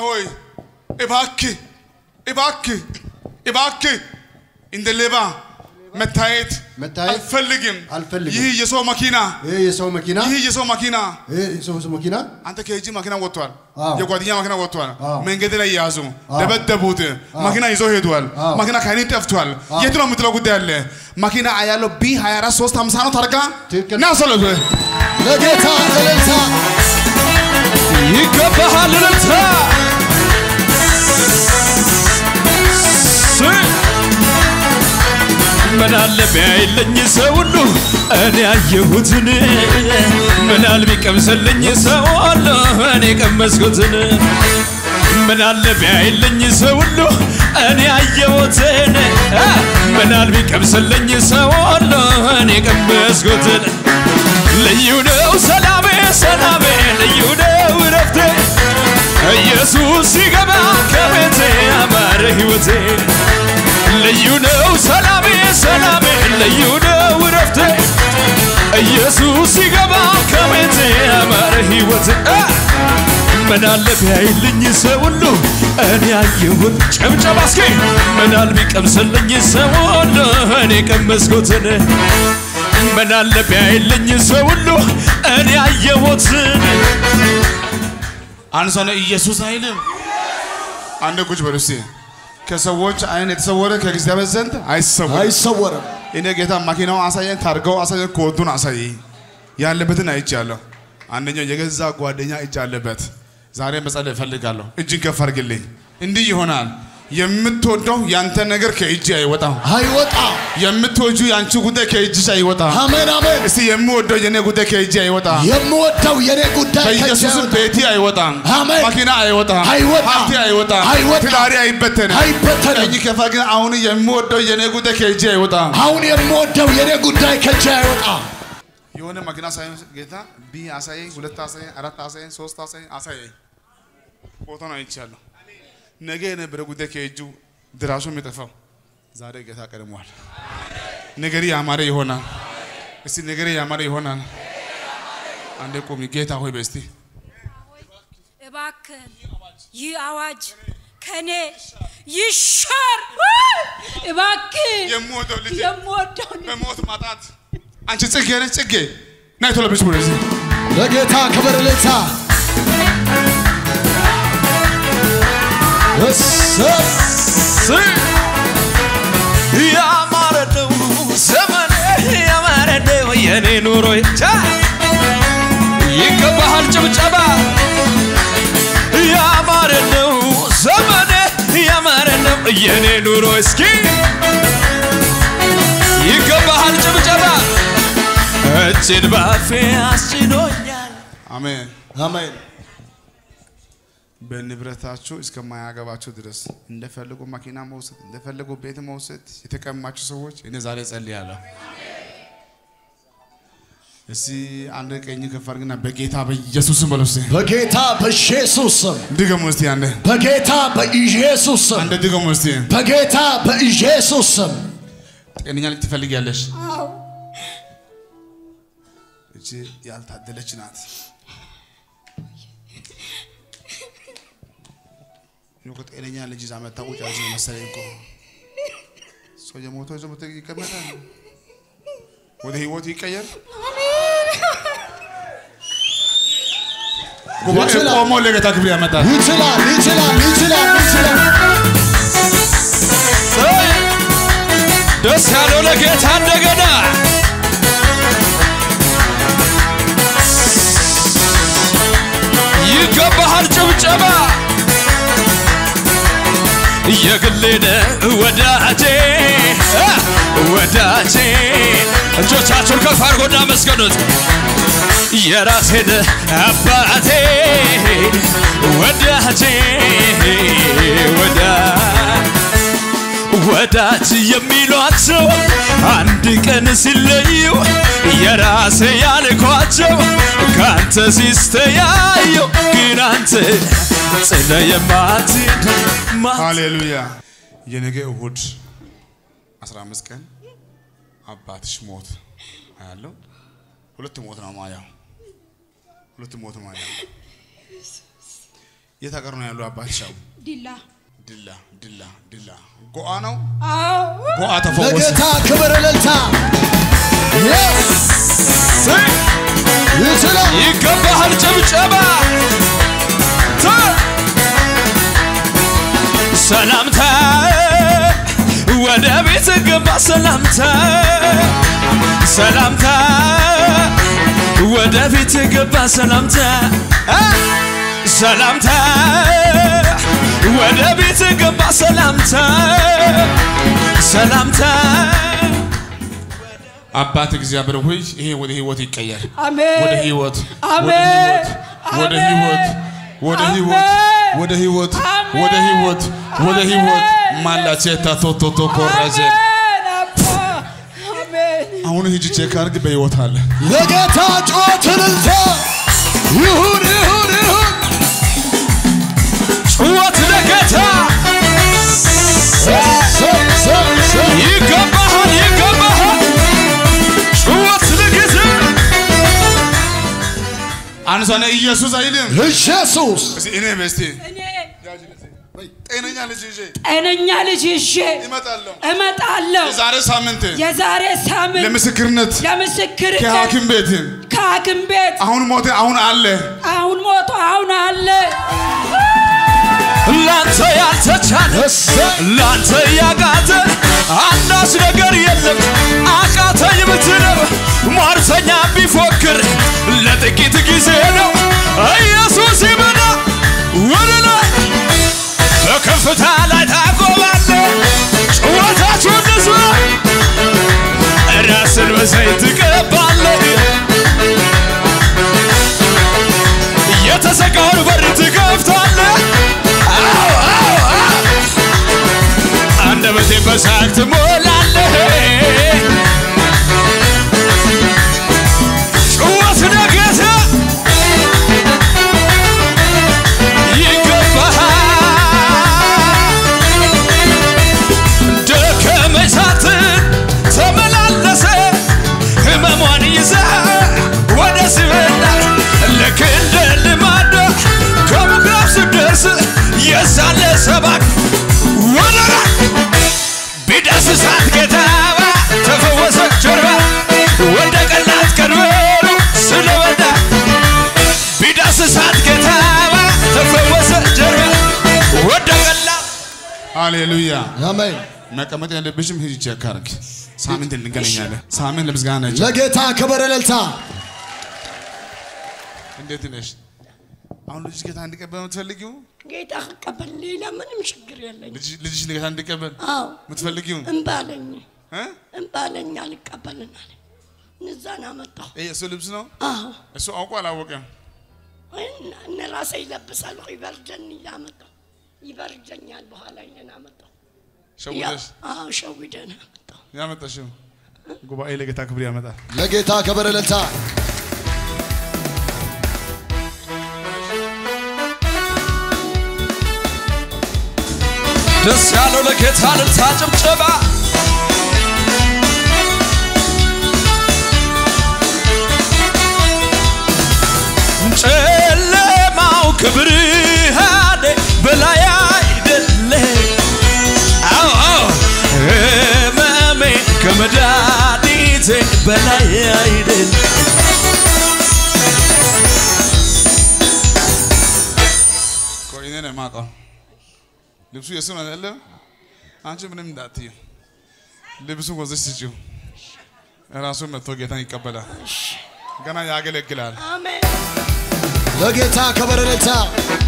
ሆይ እባክህ እባክህ እባክህ እንደ ሌባ መታየት መታየት አልፈልግም። አልፈልግም። ይህ የሰው መኪና ይህ የሰው መኪና ይህ የሰው መኪና ይህ የሰው መኪና አንተ ከእጅ መኪና ወጥቷል። አዎ። የጓደኛ መኪና ወጥቷል። አዎ። መንገድ ላይ ያዙ፣ ደበደቡት። መኪና ይዞ ሄዷል። አዎ። መኪና ከእኔ ጠፍቷል። የት ነው የምትለው ጉዳይ አለ። መኪና ያለው ቢ 24 3 50 ነው። ታርጋ ትክክል። ና ሰለቱ ለጌታ እልልታ ይገባሃል እልልታ ምን አለ ቢያይልኝ ሰው ሁሉ እኔ ያየሁትን ምን አለ ቢቀምስልኝ ሰው ሁሉ እኔ ቀመስኩትን ምን አለ ቢያይልኝ ሰው ሁሉ እኔ ያየሁትን ምን አለ ቢቀምስልኝ ሰው ሁሉ እኔ ቀመስኩትን ልዩ ነው ሰላሜ ሰላሜ ልዩ ነው እረፍቴ ኢየሱስ ሲገባ ከቤቴ አማረ ሕይወቴ ልዩ ነው ሰላሜ ሰላሜ ልዩ ነው እረፍቴ ኢየሱስ ሲገባ ከቤቴ አማረ ሕይወቴ አ! ምን አለ ቢያይልኝ ሰው ሁሉ እኔ ያየሁት ጨብጨባ እስኪ ምን አለ ቢቀምስልኝ ሰው ሁሉ እኔ ቀመስኩትን ምን አለ ቢያይልኝ ሰው ሁሉ እኔ ያየሁትን አንድ ሰው ነው ኢየሱስ አይልም። አንድ ቁጭ በሉ እስቲ። ከሰዎች አይን የተሰወረ ከእግዚአብሔር ዘንድ አይሰወርም። አይሰወርም። እኔ ጌታ መኪናው አሳየን፣ ታርጋው አሳየን፣ ኮዱን አሳየኝ። ያለበትን አይቻለሁ። አንደኛው የገዛ ጓደኛ እጅ አለበት። ዛሬ መጸለይ እፈልጋለሁ። እጅን ከፍ አድርግልኝ። እንዲህ ይሆናል። የምትወደው ያንተ ነገር ከእጅ አይወጣም። አይወጣ የምትወጁ የአንቺ ጉዳይ ከእጅሽ አይወጣም። አሜን አሜን። እስቲ የምወደው የኔ ጉዳይ ከእጅ አይወጣም። የምወደው የኔ ጉዳይ ከእጄ በኢየሱስም አይወጣ። ቤቴ አይወጣም። አሜን። መኪና አይወጣም። አይወጣም። ሀብቴ አይወጣም። አይወጣም። ትዳሬ አይበተንም። አይበተንም። ቀኝ ከፋ ግን አሁን የምወደው የኔ ጉዳይ ከእጄ አይወጣም። አሁን የምወደው የኔ ጉዳይ ከእጄ አይወጣ። የሆነ መኪና ሳይሆን ጌታ ቢ አሳየኝ፣ ሁለት አሳየኝ፣ አራት አሳየኝ፣ ሶስት አሳየኝ፣ አሳየኝ። ቦታውን አይቻለሁ። ነገ የነበረ ጉዳይ ከእጁ ድራሹ የሚጠፋው ዛሬ ጌታ ቀድሟል። ነገሬ ያማረ ይሆናል። እስቲ ነገሬ ያማረ ይሆናል። አንዴ ቁሚ። ጌታ ሆይ በስቲ እባክህን ይህ አዋጅ ከኔ ይሻር። እባክህን የምወደው ልጅ የምወደው ልጅ በሞት ማጣት አንቺ ጽጌ ነች ጽጌ ናይ ቶሎ ብስ ወደዚህ ለጌታ ክብር እልልታ። እሰይ! ያማረ ነው ዘመኔ ያማረ ነው የኔ ኑሮ ቻ ይገባሃል ጭብጨባ ያማረ ነው ዘመኔ ያማረ ነው የኔ ኑሮ እስኪ ይገባሃል ጭብጨባ እጅን ባፌ አስችሎኛል አሜን። አሜን። በንብረታችሁ እስከማያገባችሁ ድረስ እንደፈለጉ መኪና መውሰድ እንደፈለጉ ቤት መውሰድ የተቀማችሁ ሰዎች እኔ ዛሬ ጸልያለሁ። እስቲ አንድ ቀኝ ከፍ አድርግና በጌታ በኢየሱስም በለው እስቲ በጌታ በኢየሱስ ስም ድገሙ እስቲ አንዴ በጌታ በኢየሱስ ስም አንዴ ድገሙ እስቲ በጌታ በኢየሱስ ስም ጤነኛ ልጅ ትፈልጊያለሽ? እቺ ያልታደለች ናት። እኔ እኮ ጤነኛ ልጅ ይዛ መታ ቁጭ ያለች ነው መሰለኝ እኮ ሰው የሞተው ይዞ መቶ ይቀመጣል። ወደ ህይወቱ ይቀየር። ጉባኤ ይችላል። ቆሞ ለጌታ ክብር ያመጣል። ይችላል ይችላል ይችላል ይችላል። ደስ ያለው ለጌታ እንደገና ይገባሃል ጭብጨባ የግሌነ ወዳጄ አ፣ ወዳጄ እጆቻችሁን ከፍ አድርጎና መስገኑት የራሴን አባቴ ወዳጄ ወዳ ወዳጅ የሚሏቸው አንድ ቀን ሲለዩ የራሴ ያልኳቸው ከአንተ ሲስተያዩ ግን አንተ ጽነ የማትሄድ ማ ሃሌሉያ። የነገ እሁድ 15 ቀን አባትሽ ሞት አያለው። ሁለት ሞት ነው ማያው፣ ሁለት ሞት ማያው። የት ሀገር ነው ያለው አባትሻው? ዲላ ድላ ድላ ድላ ጎአ ነው። አዎ ጎአ ተፈወሰ። ለጌታ ክብር እልልታ Yes! ይችላል ይገባሃል ጭብጨባ ተ- ሰላምታ ወደ ቤት ገባ ሰላምታ ሰላምታ ወደ ቤት ገባ ሰላምታ አ! ሰላምታ ወደ ቤት ገባ ሰላምታ ሰላምታ አባት እግዚአብሔር ሆይ ይሄ ወደ ህይወት ይቀየር። አሜን ወደ ህይወት ወደ አሜን ህይወት ወደ ህይወት ወደ ህይወት ወደ ህይወት ወደ ህይወት ወደ ህይወት ማላቼታ ቶቶቶ ኮረጀ አሜን አባ አሜን አሁን ሂጂ ቼክ አድርግ በህይወት አለ። ለጌታ ጩኸት እልልታ ይሁን ይሁን ይሁን ጩኸት ለጌታ ሰይ ሰይ ሰይ ይገባሃል ይገባሃል ጩኸት ለጌታ አንድ ሰው ነው ኢየሱስ አይልም። ኢየሱስ እስኪ እኔ በስቲ እኔ ጤነኛ ልጅ ይዤ ጤነኛ ልጅ ይዤ እመጣለሁ። እመጣለሁ የዛሬ ሳምንት የዛሬ ሳምንት ለምስክርነት ለምስክር ከሐኪም ቤት ከሐኪም ቤት አሁን ሞተ አሁን አለ አሁን ሞቶ አሁን አለ ላንተ ያልተቻለ እሰይ ላንተ ያቃተ አንዳች ነገር የለም አቃተኝ ብትለው ሟርተኛ ቢፎክር ለጥቂት ጊዜ ነው ኢየሱስ ይመጣ ወደ ላይ በከፍታ ላይ ታቆማለ ጭወታችሁ ንስማ ራስን በዘይት ትቀባለ የተዘጋውን በር ትከፍታለ አዎ አዎ አዎ አንደበቴ በሳቅ ትሞላለህ ጭወት ነገተ ይገባሃል ደከመኝ ሳትል ተመላለሰ ህመሟን ይዛ ወደ ሲበላ ልክ እንደ ልማዳ ከምኩራብ ስደርስ የዛለ ሰባት ወደ ቢዳስሳት ጌታዋ ተፈወሰ ጀርባ ወደ ቀላት ቀንበሩ ስለወጣ ቢዳስሳት ጌታዋ ተፈወሰ ጀርባ ወደ ቀላት ሃሌሉያ አሜን መቀመጥ ያለብሽም ሂጂ ቼክ አድርግ ሳምንት እንገናኛለን ሳምንት ለምስጋና ነች ለጌታ ክብር እልልታ እንዴት ነሽ አሁን ልጅ ጌታ እንዲቀበል የምትፈልጊው ጌታ ከቀበል ሌላ ምንም ችግር የለኝ። ልጅ- ልጅሽ ጌታ እንዲቀበል አዎ የምትፈልጊው እምባለኝ እ? እምባለኝ አልቀበልናል። እነዛን አመጣሁ። ይሄ እሱ ልብስ ነው አዎ እሱ አውቆ አላወቀም እና እነ ራሴ ይለብሳለሁ። ይበርደን እያመጣሁ ይበርደኛል። በኋላ ይለን አመጣሁ። ሸውደሽ አዎ ሸዊደን አመጣሁ። ያመጣሽው ጉባኤ ለጌታ ክብር ያመጣል ለጌታ ክብር እልልታ ደስ ያለው ለጌታ ልልታ ጭብጨባ ጨለማው ከብርሃኔ በላይ አይደለ አዎ አዎ ህመሜ ከመድኃኒቴ በላይ አይደለ ቆይ እኔ ነው የማውቀው ልብሱ የእሱ ነው አይደለም አንቺ ምንም እንዳትዪ ልብሱን ወዘሽ ስጪው ራሱን መጥቶ ጌታን ይቀበላል ገና ያገለግላል አሜን ለጌታ ክብር እልልታ